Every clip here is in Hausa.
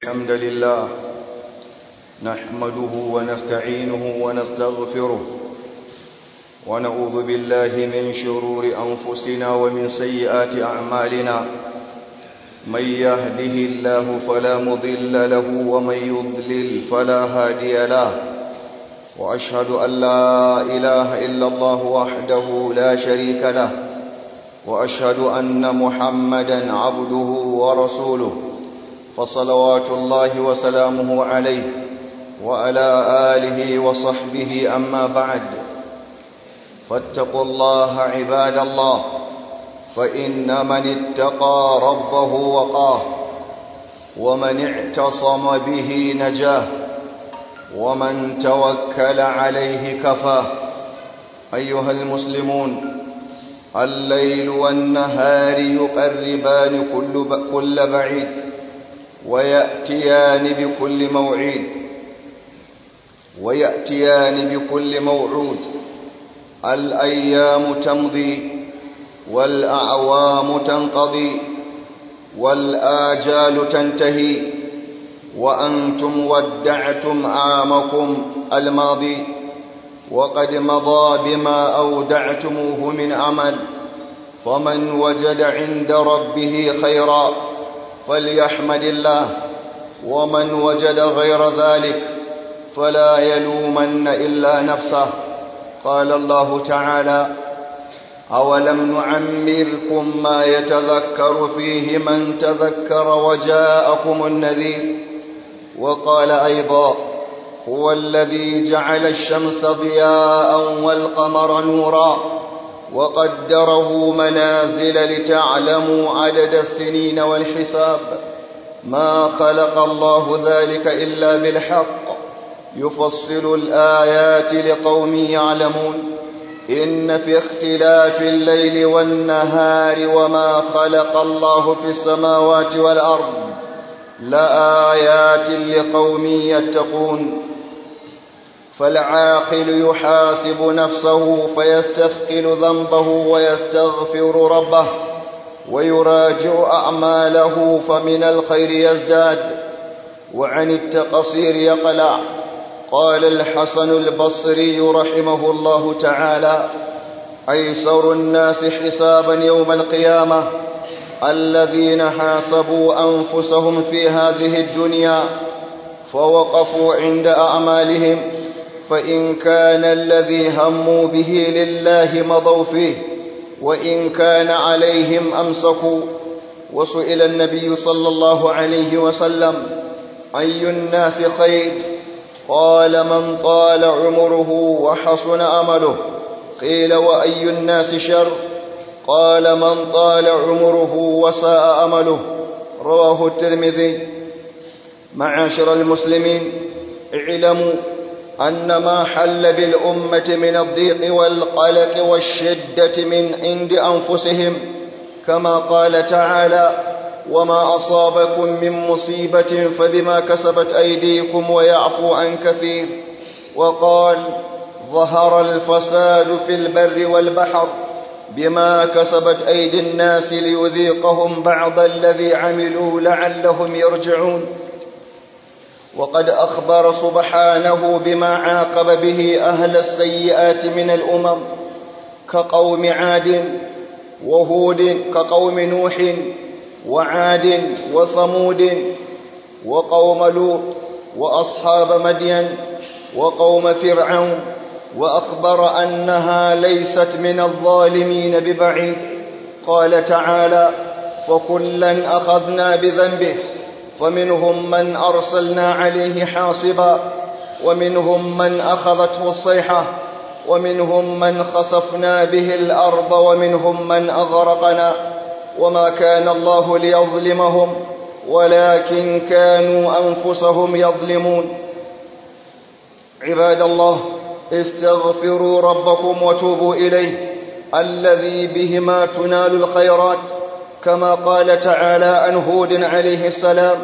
الحمد لله نحمده ونستعينه ونستغفره ونعوذ بالله من شرور أنفسنا ومن سيئات أعمالنا من يهده الله فلا مضل له ومن يضلل فلا هادي له وأشهد أن لا إله إلا الله وحده لا شريك له وأشهد أن محمدا عبده ورسوله فصلوات الله وسلامه عليه وعلى آله وصحبه أما بعد فاتقوا الله عباد الله فإن من اتقى ربه وقاه ومن اعتصم به نجاه ومن توكل عليه كفاه أيها المسلمون الليل والنهار يقربان كل, كل بعيد ويأتيان بكل موعيد ويأتيان بكل موعود الأيام تمضي والأعوام تنقضي والآجال تنتهي وأنتم ودعتم عامكم الماضي وقد مضى بما أودعتموه من عمل فمن وجد عند ربه خيرا فليحمد الله ومن وجد غير ذلك فلا يلومن إلا نفسه قال الله تعالى أولم نعمركم ما يتذكر فيه من تذكر وجاءكم النذير وقال أيضا هو الذي جعل الشمس ضياء والقمر نورا وقدره منازل لتعلموا عدد السنين والحساب ما خلق الله ذلك إلا بالحق يفصل الآيات لقوم يعلمون إن في اختلاف الليل والنهار وما خلق الله في السماوات والأرض لآيات لقوم يتقون فالعاقل يحاسب نفسه فيستثقل ذنبه ويستغفر ربه ويراجع أعماله فمن الخير يزداد وعن التقصير يقلع قال الحسن البصري رحمه الله تعالى أيسر الناس حسابا يوم القيامة الذين حاسبوا أنفسهم في هذه الدنيا فوقفوا عند أعمالهم فإن كان الذي هموا به لله مضوا فيه وإن كان عليهم أمسكوا وسئل النبي صلى الله عليه وسلم أي الناس خير قال من طال عمره وحسن أمله قيل وأي الناس شر قال من طال عمره وساء أمله رواه الترمذي معاشر المسلمين اعلموا أن ما حل بالأمة من الضيق والقلق والشدة من عند أنفسهم كما قال تعالى وما أصابكم من مصيبة فبما كسبت أيديكم ويعفو عن كثير وقال ظهر الفساد في البر والبحر بما كسبت أيدي الناس ليذيقهم بعض الذي عملوا لعلهم يرجعون وقد أخبر سبحانه بما عاقب به أهل السيئات من الأمم كقوم عاد وهود كقوم نوح وعاد وثمود وقوم لوط وأصحاب مدين وقوم فرعون وأخبر أنها ليست من الظالمين ببعيد قال تعالى فكلا أخذنا بذنبه فمنهم من أرسلنا عليه حاصبا ومنهم من أخذته الصيحة ومنهم من خسفنا به الأرض ومنهم من أغرقنا وما كان الله ليظلمهم ولكن كانوا أنفسهم يظلمون عباد الله استغفروا ربكم وتوبوا إليه الذي بهما تنال الخيرات كما قال تعالى عن هود عليه السلام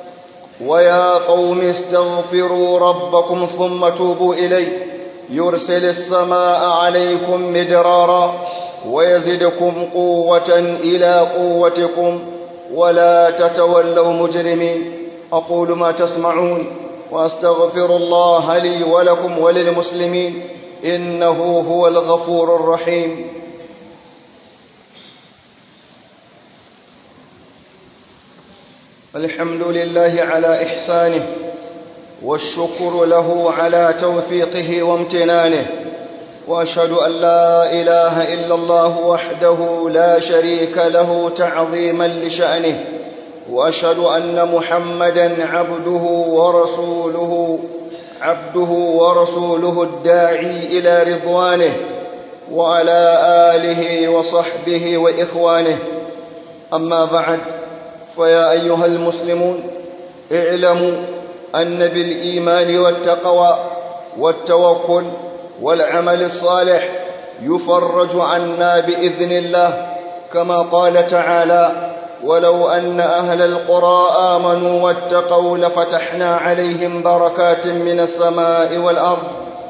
ويا قوم استغفروا ربكم ثم توبوا إليه يرسل السماء عليكم مدرارا ويزدكم قوة إلى قوتكم ولا تتولوا مجرمين أقول ما تسمعون وأستغفر الله لي ولكم وللمسلمين إنه هو الغفور الرحيم الحمد لله على إحسانه والشكر له على توفيقه وامتنانه واشهد ان لا اله الا الله وحده لا شريك له تعظيما لشانه واشهد ان محمدا عبده ورسوله عبده ورسوله الداعي الى رضوانه وعلى اله وصحبه واخوانه اما بعد فيا ايها المسلمون اعلموا ان بالايمان والتقوى والتوكل والعمل الصالح يفرج عنا باذن الله كما قال تعالى ولو ان اهل القرى امنوا واتقوا لفتحنا عليهم بركات من السماء والارض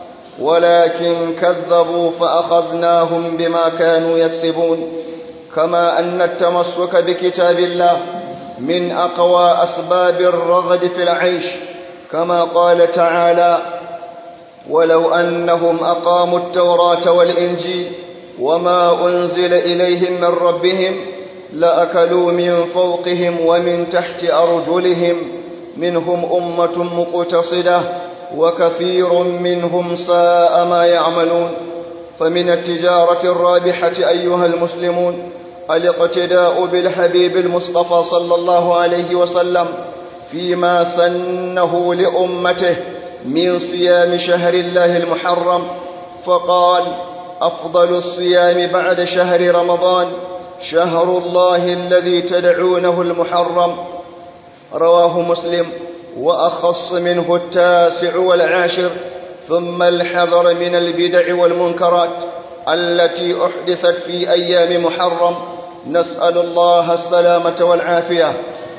ولكن كذبوا فاخذناهم بما كانوا يكسبون كما ان التمسك بكتاب الله من اقوى اسباب الرغد في العيش كما قال تعالى ولو انهم اقاموا التوراه والانجيل وما انزل اليهم من ربهم لاكلوا من فوقهم ومن تحت ارجلهم منهم امه مقتصده وكثير منهم ساء ما يعملون فمن التجاره الرابحه ايها المسلمون الاقتداء بالحبيب المصطفى صلى الله عليه وسلم فيما سنه لامته من صيام شهر الله المحرم فقال افضل الصيام بعد شهر رمضان شهر الله الذي تدعونه المحرم رواه مسلم واخص منه التاسع والعاشر ثم الحذر من البدع والمنكرات التي احدثت في ايام محرم نسال الله السلامه والعافيه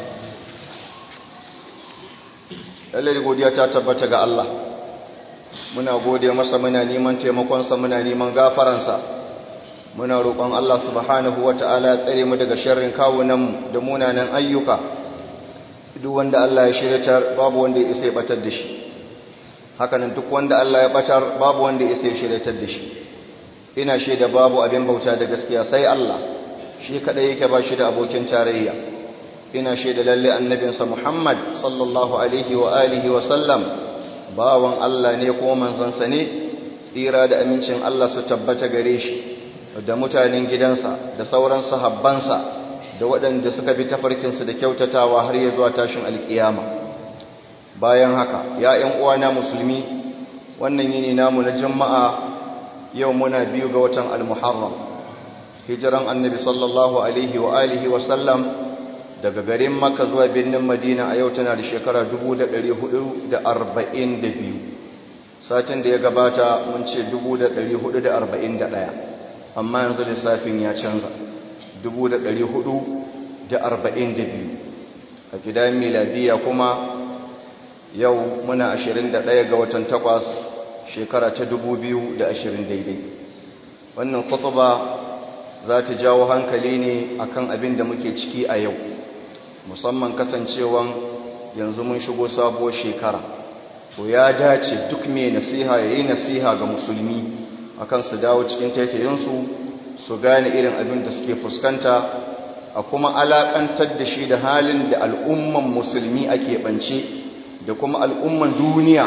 lallai godiya ta tabbata ga Allah muna gode masa muna neman taimakonsa muna neman gafaransa muna roƙon Allah subhanahu wata'ala ya tsare mu daga sharrin kawunanmu da munanan ayyuka duk wanda Allah ya shiryatar babu wanda ya isa ya batar da shi hakanan duk wanda Allah ya batar babu wanda ya isa ya shiryatar da shi ina shaida babu abin bauta da gaskiya sai Allah shi kadai yake ba shi da abokin tarayya ina shaida lalle annabinsa Muhammad sallallahu alaihi wa alihi wa sallam bawan Allah ne ko manzansa ne tsira da amincin Allah su tabbata gare shi da mutanen gidansa da sauran sahabbansa da waɗanda suka bi tafarkinsu da kyautatawa har ya zuwa tashin alkiyama bayan haka ya ƴan uwana musulmi wannan yini namu na juma'a yau muna biyu ga watan al-muharram hijiran annabi sallallahu alaihi wa alihi wa sallam daga garin maka zuwa birnin madina a yau tana da shekara 442 satin da ya gabata mun ce 441 amma yanzu lissafin ya canza 442 a gidan miladiya kuma yau muna 21 ga watan takwas shekara ta 2020 daidai wannan khutuba za ta jawo hankali ne akan abin da muke ciki a yau musamman kasancewan yanzu mun shigo sabuwar shekara to ya dace duk mai nasiha ya yi nasiha ga musulmi akan su dawo cikin taitayinsu su gane irin abin da suke fuskanta a kuma alakantar da shi da halin da al'umman musulmi ake ɓance da kuma al'umman duniya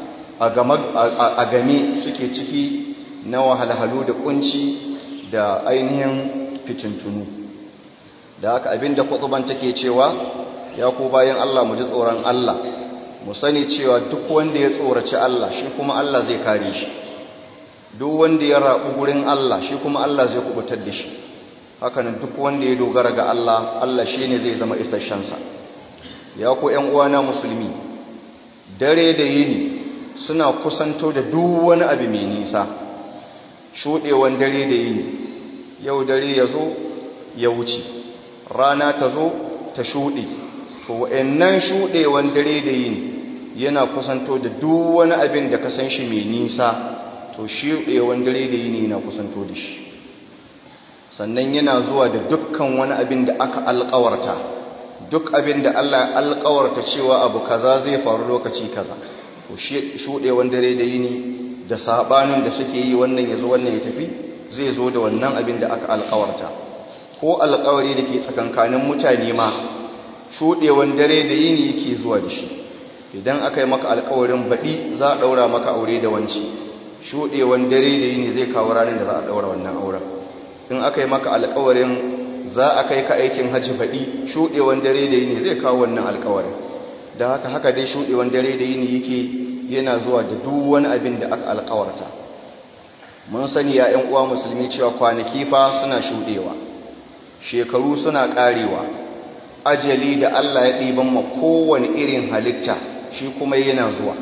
a game suke ciki na wahalhalu da kunci da ainihin fitintunu da haka abinda kutuban take cewa ya ku bayan Allah mu ji tsoron Allah mu sani cewa duk wanda ya tsoraci Allah shi kuma Allah zai kare shi duk wanda ya rabu gurin Allah shi kuma Allah zai kubutar da shi hakanan duk wanda ya dogara ga Allah Allah shine zai zama isasshensa ya ku ƴan uwana musulmi dare da yini suna kusanto da duk wani abu mai nisa shuɗewan dare da yini yau dare ya zo ya wuce rana ta zo ta shuɗe to wa'annan shuɗewan dare da yini yana kusanto da duk wani abin da ka san shi mai nisa to shuɗewan dare da yini yana kusanto da shi sannan yana zuwa da dukkan wani abin da aka alƙawarta duk abin da Allah alƙawarta cewa abu kaza zai faru lokaci kaza ko shuɗewan dare da yini da sabanin da suke yi wannan ya zo wannan ya tafi zai zo da wannan abin da aka alƙawarta ko alƙawari da ke tsakankanin mutane ma shuɗewan dare da yini yake zuwa da shi idan aka yi maka alƙawarin baɗi za a ɗaura maka aure da wanci shuɗewan dare da yini zai kawo ranar da za a ɗaura wannan auren in aka yi maka alƙawarin za a kai ka aikin hajji baɗi shuɗewan dare da yini zai kawo wannan alƙawarin da haka haka dai shuɗewan dare da yini yake yana zuwa da duk wani abin da aka alƙawarta mun sani ya ‘yan uwa musulmi cewa kwanaki fa suna shuɗewa shekaru suna ƙarewa ajali da Allah ya ɗiban ma kowane irin halitta shi kuma yana zuwa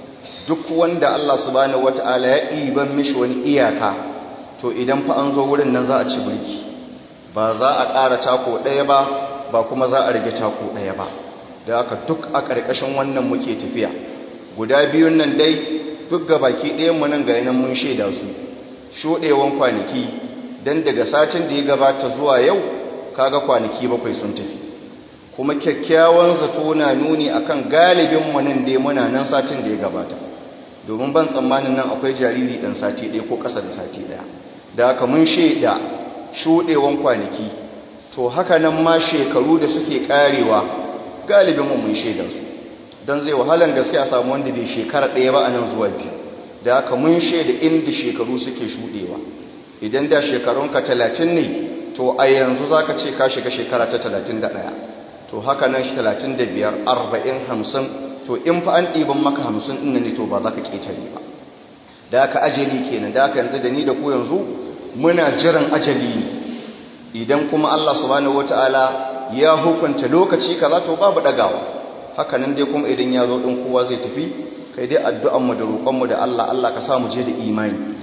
duk wanda Allah subhanahu wata'ala ya ɗiban mishi wani iyaka to idan fa an zo wurin nan za a ci birki ba za a ƙara tako ɗaya ba ba kuma za a rage tako ɗaya ba da haka duk a ƙarƙashin wannan muke tafiya guda biyun nan dai duk ga baki ɗayanmu nan ga yanan mun shaida su shuɗewan kwanaki don daga satin da ya gabata zuwa yau kaga kwanaki bakwai sun tafi kuma kyakkyawan zato na nuni akan galibinmu nan dai muna nan satin da ya gabata domin ban tsammanin nan akwai jariri ɗan sati ɗaya ko ƙasa da sati ɗaya da haka mun shaida shuɗewan kwanaki to haka nan ma shekaru da suke ƙarewa galibinmu mun shaida su don zai wahalan gaske a samu wanda bai shekara ɗaya ba a nan zuwa biyu da haka mun shaida inda shekaru suke shuɗewa idan da shekarunka talatin ne to a yanzu za ka ce ka shiga shekara ta talatin da ɗaya to haka nan shi talatin da biyar arba'in hamsin to in fa an ɗiban maka hamsin ɗin ne to ba za ka ƙetare ba da haka ajali kenan da haka yanzu da ni da ku yanzu muna jiran ajali ne idan kuma Allah subhanahu wataala ya hukunta lokaci kaza to babu ɗagawa haka nan dai kuma idan ya zo ɗin kowa zai tafi kai dai addu'anmu da roƙonmu da Allah Allah ka samu je da imani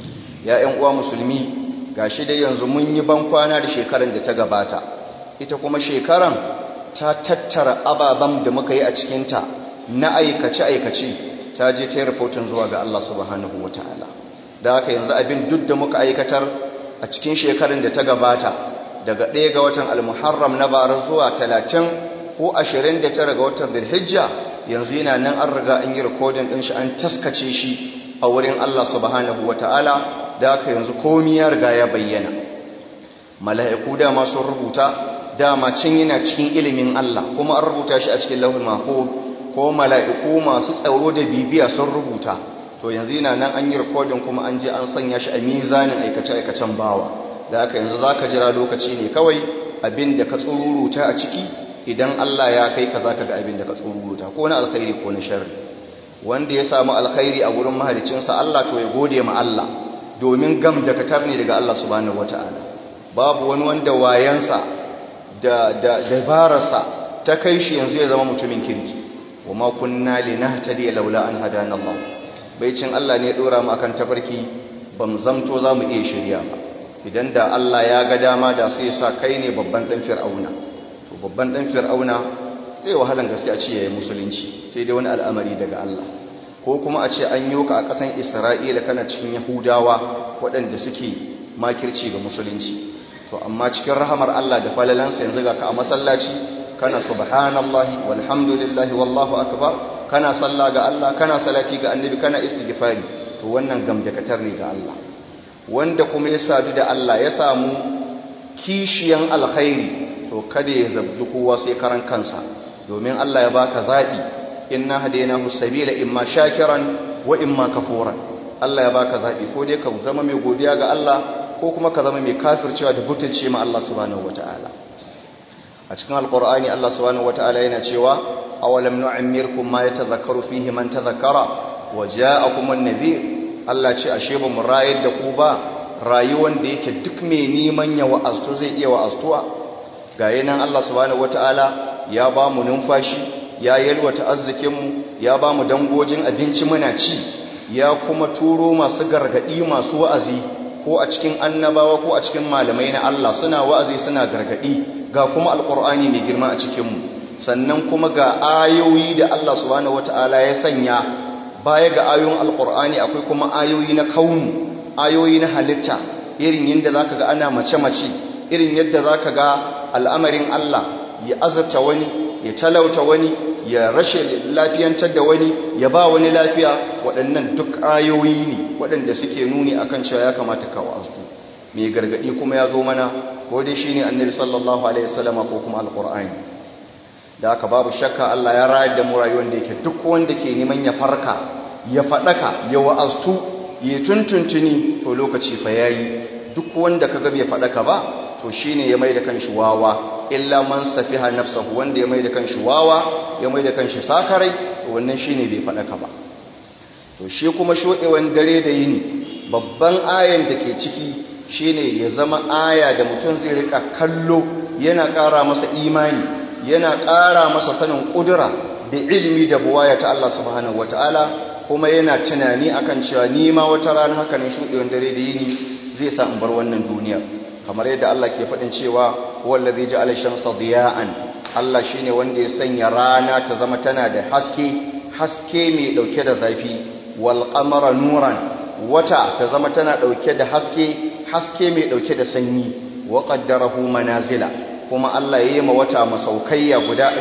ya ‘yan uwa musulmi ga shi dai yanzu mun yi ban kwana da shekaran da ta gabata ita kuma shekaran ta tattara ababen da muka yi a cikinta na aikace-aikace ta je ta yi rahoton zuwa ga Allah subhanahu wa ta'ala da haka yanzu abin duk da muka aikatar a cikin shekaran da ta gabata daga ɗaya ga watan almuharram na bara zuwa talatin ko ashirin da tara ga watan zulhijja yanzu yana nan an riga an yi rikodin ɗin shi an taskace shi a wurin Allah subhanahu wa ta'ala da aka yanzu komi ya riga ya bayyana mala'iku dama sun rubuta dama cin yana cikin ilimin Allah kuma an rubuta shi a cikin lauhin mako ko mala'iku masu tsaro da bibiya sun rubuta to yanzu yana nan an yi rikodin kuma an je an sanya shi a mizanin aikace-aikacen bawa da aka yanzu za ka jira lokaci ne kawai abin da ka tsururuta a ciki idan Allah ya kai ka za ka ga abin da ka tsururuta ko na alkhairi ko na sharri wanda ya samu alkhairi a gurin mahalicinsa Allah to ya gode ma Allah domin gam da katar ne daga Allah subhanahu wata'ala babu wani wanda wayansa da da dabararsa ta kai shi yanzu ya zama mutumin kirki wa ma kunna linahtadi laula an hadana Allah baicin Allah ne ya dora mu akan tafarki bam zamto zamu iya shirya ba idan da Allah ya ga dama da sai ya sa kai ne babban dan fir'auna to babban dan fir'auna zai wahalan gaskiya ce yayin musulunci sai dai wani al'amari daga Allah ko kuma a ce an yi ka a ƙasan Isra'ila kana cikin Yahudawa waɗanda suke makirci ga musulunci to amma cikin rahamar Allah da falalansa yanzu ga ka a masallaci kana subhanallahi walhamdulillahi wallahu akbar kana salla ga Allah kana salati ga annabi kana istighfari to wannan gamdakatar ne ga Allah wanda kuma ya sadu da Allah ya samu kishiyan alkhairi to kada ya zabdu kowa sai karan kansa domin Allah ya baka zabi inna hadainahu sabila imma shakiran wa imma kafuran Allah ya baka zabi ko dai ka zama mai godiya ga Allah ko kuma ka zama mai kafircewa da butulce ma Allah subhanahu wataala a cikin alqur'ani Allah subhanahu wataala yana cewa awalam nu'ammirkum ma yatadhakkaru fihi man tadhakkara wa ja'akumun nadhir Allah ce ashe ba mu rayar da ku ba rayuwar da yake duk mai neman ya wa'astu zai iya wa'astuwa ga yanan Allah subhanahu wataala ya ba mu numfashi ya yalwata arzikinmu ya ba mu dangojin abinci muna ci ya kuma turo masu gargadi masu wa'azi ko a cikin annabawa ko a cikin malamai na Allah suna wa'azi suna gargadi ga kuma alqur'ani mai girma a cikinmu sannan kuma ga ayoyi da Allah subhanahu wataala ya sanya baya ga ayoyin alqur'ani akwai kuma ayoyi na kaunu ayoyi na halitta irin yadda zaka ga ana mace-mace irin yadda zaka ga al'amarin Allah ya azurta wani ya talauta wani ya rashe lafiyantar da wani ya ba wani lafiya waɗannan duk ayoyi ne waɗanda suke nuni akan cewa ya kamata ka wa'azu mai gargadi kuma ya zo mana ko dai shine annabi sallallahu alaihi wasallam ko kuma alqur'ani da haka babu shakka Allah ya rayar da mu rayuwar da yake duk wanda ke neman ya farka ya fadaka ya wa'aztu ya tuntuntuni to lokaci fa yayi duk wanda kaga bai fadaka ba to shine ya mai da kanshi wawa illa man safiha nafsahu wanda ya mai da kanshi wawa ya mai da kanshi sakarai to wannan shine bai fadaka ba to shi kuma shodewan dare da yini babban ayan da ke ciki shine ya zama aya da mutum zai rika kallo yana ƙara masa imani yana ƙara masa sanin ƙudura da ilimi da buwaya ta Allah subhanahu wataala kuma yana tunani akan cewa ni ma wata rana haka ne shudewan dare da yini zai sa in bar wannan duniya kamar yadda Allah ke faɗin cewa wallazi ja'ala shamsa diya'an Allah shine wanda ya sanya rana ta zama tana da haske haske mai dauke da zafi wal qamara nuran wata ta zama tana dauke da haske haske mai dauke da sanyi wa qaddarahu manazila kuma Allah yayi ma wata masaukaiya guda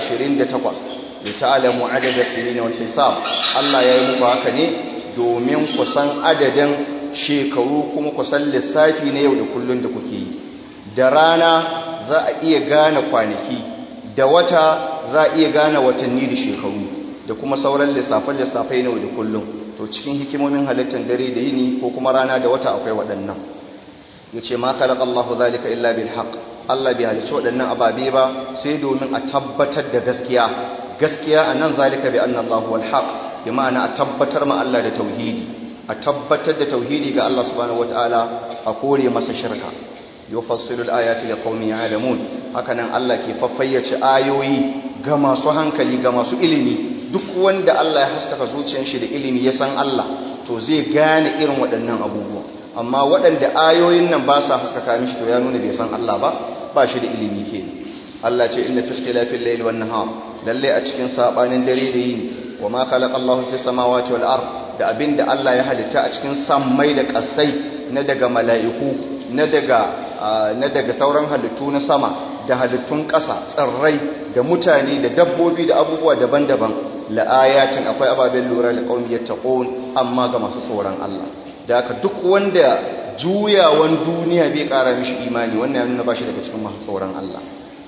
28 li ta'lamu adada sinina wal hisab Allah yayi muku haka ne domin ku san adadin shekaru kuma ku san lissafi na yau da kullun da kuke yi da rana za a iya gane kwanaki da wata za a iya gane watanni da shekaru da kuma sauran lissafin-lissafai na yau da kullum to cikin hikimomin halittar dare da yini ko kuma rana da wata akwai waɗannan ya ce ma khalaqa Allahu zalika illa bil haqq Allah bai halicci waɗannan ababe ba sai domin a tabbatar da gaskiya gaskiya anan zalika bi anna Allahu wal haqq bi ma'ana a tabbatar ma Allah da tauhidi a tabbatar da tauhidi ga Allah subhanahu wataala a kore masa shirka yufassilu al-ayati liqaumin ya'lamun hakanan Allah ke faffayyace ayoyi ga masu hankali ga masu ilimi duk wanda Allah ya haskaka zuciyar shi da ilimi ya san Allah to zai gane irin waɗannan abubuwa amma waɗanda ayoyin nan ba sa haskaka mishi to ya nuna bai san Allah ba ba shi da ilimi ke Allah ce inna fi ikhtilafil layli wan nahar lalle a cikin sabanin dare da yini wa ma khalaqa Allahu fis samawati wal ard da abinda Allah ya halitta a cikin sammai da ƙasai na daga mala'iku na daga na daga sauran halittu na sama da halittun ƙasa tsirrai da mutane da dabbobi da abubuwa daban-daban la'ayatin akwai ababen lura da ƙaumi yattaqun amma ga masu tsoron Allah da haka duk wanda juyawan duniya bai ƙara mishi imani wannan ya nuna ba shi daga cikin masu tsoron Allah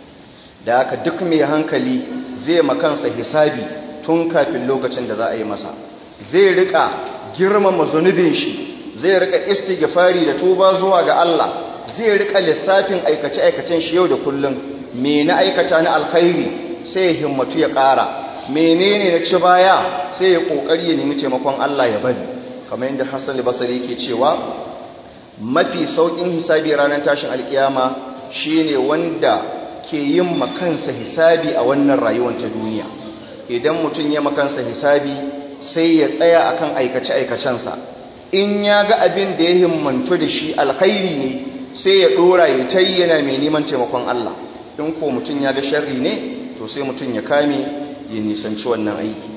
da haka duk mai hankali zai makansa hisabi tun kafin lokacin da za a yi masa zai rika girmama zunubin shi zai rika istighfari da tuba zuwa ga Allah zai rika lissafin aikace-aikacen shi yau da kullum me na aikata na alkhairi sai ya himmatu ya ƙara menene na ci baya sai ya kokari ya nemi taimakon Allah ya bari kamar yadda Hassan al-Basri yake cewa mafi saukin hisabi ranar tashin alkiyama shine wanda ke yin makansa hisabi a wannan rayuwar ta duniya idan mutum ya makansa hisabi sai ya tsaya akan aikace-aikacensa in ya ga abin da ya himmantu da shi alkhairi ne sai ya dora ya tayi yana mai neman taimakon Allah in ko mutum ya ga sharri ne to sai mutum ya kame ya nisanci wannan aiki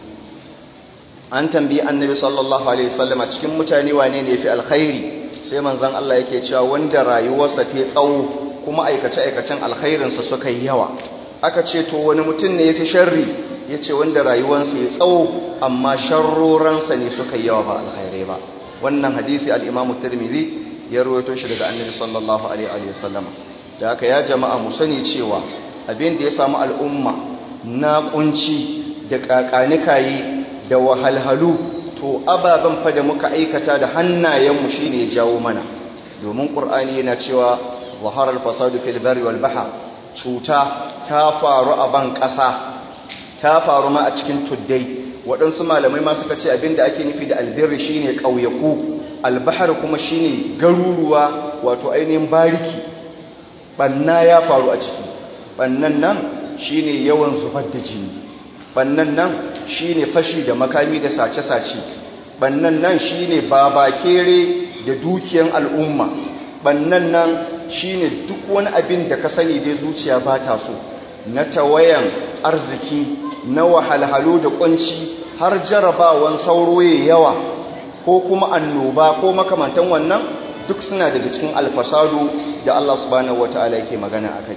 an tambayi annabi sallallahu alaihi wasallam a cikin mutane wane ne yafi alkhairi sai manzon Allah yake cewa wanda rayuwarsa ta tsawo kuma aikace-aikacen alkhairinsa suka yi yawa aka ce to wani mutum ne yafi sharri yace wanda rayuwarsa ya tsawo amma sharroransa ne suka yi yawa ba alkhairai ba wannan hadisi al-Imam Tirmidhi ya rawaito shi daga Annabi sallallahu alaihi wasallam da haka ya jama'a mu sani cewa abin da ya samu al'umma na kunci da kakanikayi da wahalhalu to ababen fa da muka aikata da hannayenmu shine ya jawo mana domin Qur'ani yana cewa zahara al-fasadu fil barri wal bahr cuta ta faru a ban ƙasa ta faru ma a cikin tuddai waɗansu malamai ma suka ce abinda ake nufi da albirri shine ƙauyaku albahar kuma shine garuruwa wato ainihin bariki banna ya faru a ciki bannan nan shine yawan zubar da jini bannan nan shine fashi da makami da sace-sace bannan nan shine babakere da dukiyan al'umma bannan nan shine duk wani abin da ka sani dai zuciya ba ta so na tawayan arziki na wahalhalu da kunci har jarabawan sauro ya yawa ko kuma annoba ko makamantan wannan duk suna daga cikin alfasadu da Allah subhanahu wataala yake magana akai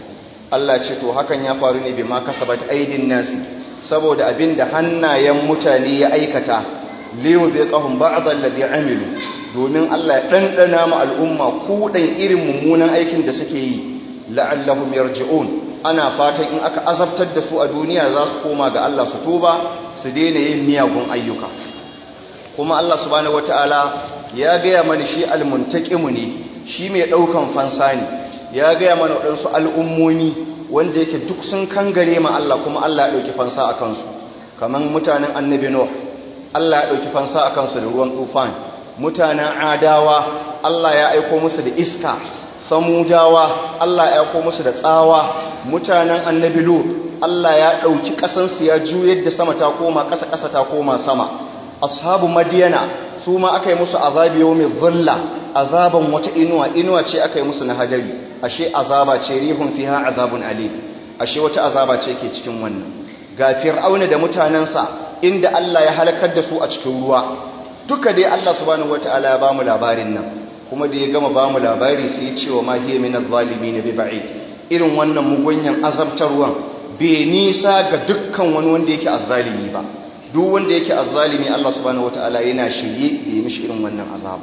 Allah ce to hakan ya faru ne bima kasabat aidin nasi saboda abinda hannayen mutane ya aikata liyu bi qahum ba'd alladhi amilu domin Allah ya dandana mu al'umma kudan irin mummunan aikin da suke yi la'allahum yarji'un ana fatan in aka azabtar da su a duniya za su koma ga Allah su tuba su daina yin miyagun ayyuka kuma Allah subhanahu wataala ya gaya mana shi almuntaqimu ne shi mai daukan fansa ne ya gaya mana waɗansu al'ummomi wanda yake duk sun kangare ma Allah kuma Allah ya ɗauki fansa a kansu kamar mutanen annabi Nuh Allah ya ɗauki fansa a kansu da ruwan tufan mutanen adawa Allah ya aiko musu da iska samudawa Allah ya aiko musu da tsawa mutanen annabi Lut Allah ya ɗauki ƙasansu ya juyar da sama ta koma ƙasa ƙasa ta koma sama ashabu madiyana su ma aka yi musu azabi yau mai zulla azaban wata inuwa inuwa ce aka yi musu na hadari ashe azaba ce rihun fiha azabun alim ashe wata azaba ce ke cikin wannan ga fir'auna da mutanensa inda Allah ya halakar da su a cikin ruwa duka dai Allah subhanahu wataala ya bamu labarin nan kuma da ya gama bamu labari sai ya ce wa ma hiya min adh-dhalimin bi ba'id irin wannan mugunyan azabtarwan bai nisa ga dukkan wani wanda yake azzalimi ba duk wanda yake azzalimi Allah subhanahu wataala yana shirye da yi mishi irin wannan azaba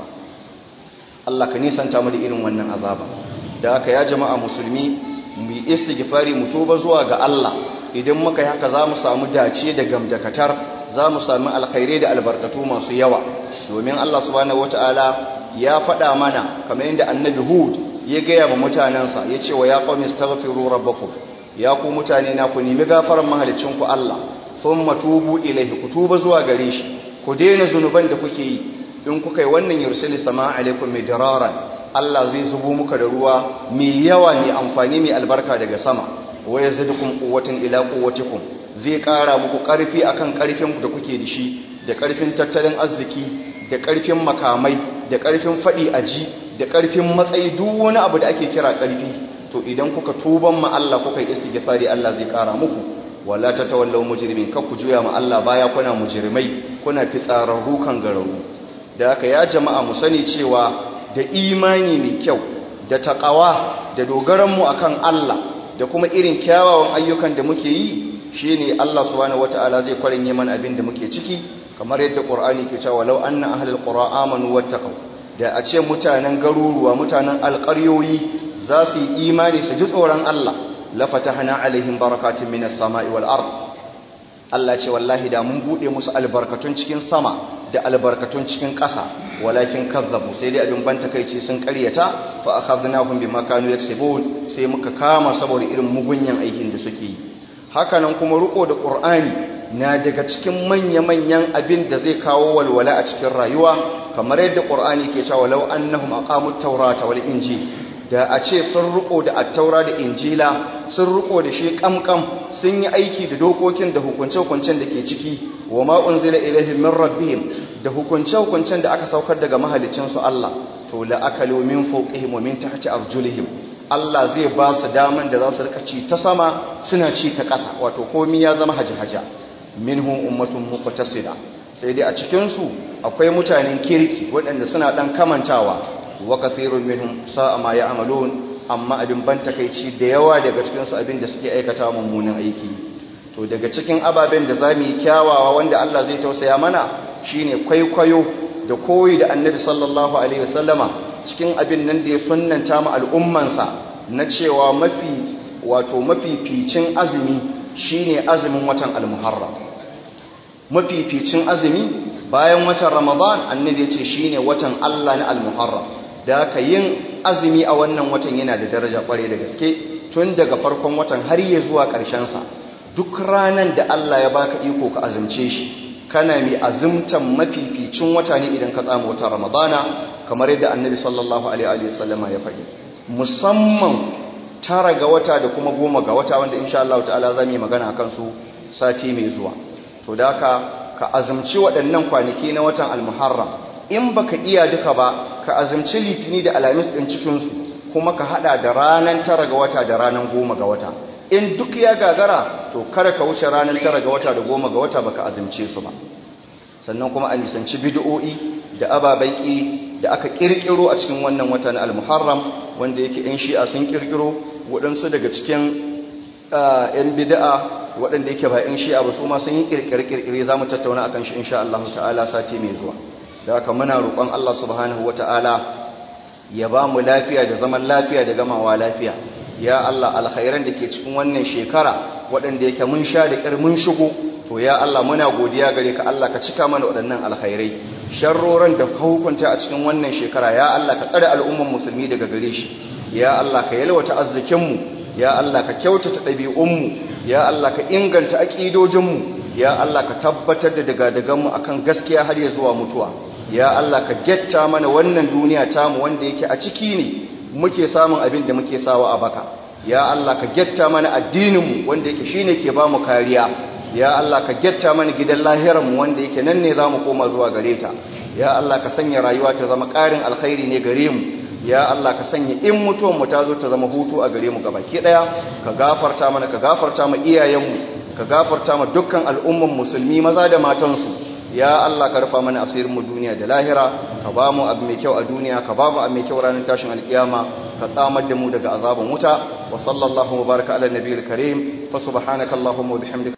Allah ka nisanta mu da irin wannan azaba da haka ya jama'a musulmi mu yi istighfari mu tuba zuwa ga Allah idan muka yi haka za mu samu dace da gamdakatar za mu sami alkhairai da albarkatu masu yawa domin Allah subhanahu wataala ya faɗa mana kamar yadda annabi Hud ya gaya wa mutanensa ya ce wa ya qaumi astaghfiru rabbakum ya ku mutane na ku nemi gafaran mahalicinku Allah thumma tubu ilaihi ku tuba zuwa gare shi ku daina zunuban da kuke yi in kuka yi wannan yursili sama alaikum midraran Allah zai zubo muka da ruwa mai yawa mai amfani mai albarka daga sama wa yazidukum quwwatan ila quwwatikum zai kara muku karfi akan karfin da kuke da shi da karfin tattalin arziki da karfin makamai da karfin fadi aji da karfin matsayi duk wani abu da ake kira karfi to idan kuka tuban ma Allah kuka yi istighfari Allah zai kara muku wala tatawallaw mujrimin kar ku juya ma Allah baya kuna mujrimai kuna fitsararru kan gararu da haka ya jama'a mu sani cewa da imani mai kyau da taqawa da dogaran mu akan Allah da kuma irin kyawawan ayyukan da muke yi shine Allah subhanahu wataala zai kwarin yaman abin da muke ciki kamar yadda Qur'ani ke cewa law anna ahlul qura amanu wattaqu da a ce mutanen garuruwa mutanen alƙaryoyi za su yi imani su ji tsoron Allah la fatahna alaihim barakatun minas sama'i wal ard Allah ce wallahi da mun bude musu albarkatun cikin sama da albarkatun cikin ƙasa walakin kazzabu sai dai abin banta kai ce sun ƙaryata fa akhadnahum bima kanu yaksubun sai muka kama saboda irin mugunyan aikin da suke yi hakanan kuma riko da Qur'ani na daga cikin manya-manyan abin da zai kawo walwala a cikin rayuwa kamar yadda Qur'ani ke cewa law annahum aqamut tawrata wal injil da a ce sun riko da attaura da injila sun riko da shi kamkam sun yi aiki da dokokin da hukunce-hukuncen da ke ciki wa ma unzila ilaihim min rabbihim da hukunce-hukuncen da aka saukar daga mahalicin su Allah to la akalu min fawqihim wa min tahti arjulihim Allah zai ba su daman da za su rika ci ta sama suna ci ta ƙasa wato komai ya zama haji-haja minhum ummatun muqtasida sai dai a cikin su akwai mutanen kirki waɗanda suna dan kamantawa wa kathirun minhum sa'a ma ya'malun amma abin ban takeici da yawa daga cikin su abin da suke aikata mummunan aiki to daga cikin ababen da zamu yi kyawawa wanda Allah zai tausaya mana shine kwaikwayo da koyi da Annabi sallallahu alaihi wasallama cikin abin nan da ya sunnanta mu al'ummansa na cewa mafi wato mafificin azumi shine azumin watan al-Muharram mafificin azumi bayan watan Ramadan Annabi ya ce shine watan Allah na al-Muharram da aka yin azumi a wannan watan yana da daraja kware da gaske tun daga farkon watan har ya zuwa sa duk ranar da Allah ya baka iko ka azumce shi kana mai azumtan mafificin wata ne idan ka tsama watan ramadana kamar yadda annabi sallallahu alaihi wasallama ya faɗi musamman tara ga wata da kuma goma ga wata wanda insha Allah ta'ala za mu yi magana akan su sati mai zuwa to da ka ka azumci waɗannan kwanaki na watan al-muharram in baka iya duka ba ka azumci litini da alamis ɗin cikinsu kuma ka hada da ranar tara ga wata da ranar goma ga wata in duk ya gagara to kada ka wuce ranar tara ga wata da goma ga wata baka azumce su ba sannan kuma a nisanci bid'o'i da ababen ƙi da aka ƙirƙiro a cikin wannan wata na al-muharram wanda yake ɗan shi'a sun ƙirƙiro waɗansu daga cikin 'yan bida'a waɗanda yake ba 'yan shi'a ba su ma sun yi ƙirƙire-ƙirƙire za mu tattauna a kan shi insha Allah ta'ala sati mai zuwa da haka muna roƙon Allah subhanahu wa ta'ala ya ba mu lafiya da zaman lafiya da gamawa lafiya ya Allah alkhairan da ke cikin wannan shekara waɗanda yake mun sha da ƙir mun shigo to ya Allah muna godiya gare ka Allah ka cika mana waɗannan alkhairai sharroran da ka hukunta a cikin wannan shekara ya Allah ka tsare al'umman musulmi daga gare shi ya Allah ka yalwata arzikinmu ya Allah ka kyautata ɗabi'unmu ya Allah ka inganta aƙidojinmu ya Allah ka tabbatar da daga-daganmu akan gaskiya har ya zuwa mutuwa ya Allah ka getta mana wannan duniya tamu wanda yake a ciki ne muke samun abin da muke sawa a baka ya Allah ka getta mana addininmu wanda yake shine ke ba mu kariya ya Allah ka getta mana gidan lahiranmu wanda yake nan ne za mu koma zuwa gare ta ya Allah ka sanya rayuwa ta zama ƙarin alkhairi ne gare mu ya Allah ka sanya in mutuwan mu ta zo ta zama hutu a gare mu gabaki daya ka gafarta mana ka gafarta mu iyayenmu ka gafarta mu dukkan al'umman musulmi maza da matansu ya Allah ka rufa mana asirin mu duniya da lahira ka ba mu abu mai kyau a duniya ka ba mu abu mai kyau ranar tashin alkiyama ka tsamar da mu daga azaban wuta wa sallallahu wa baraka ala nabiyil karim fa subhanakallahumma wa bihamdika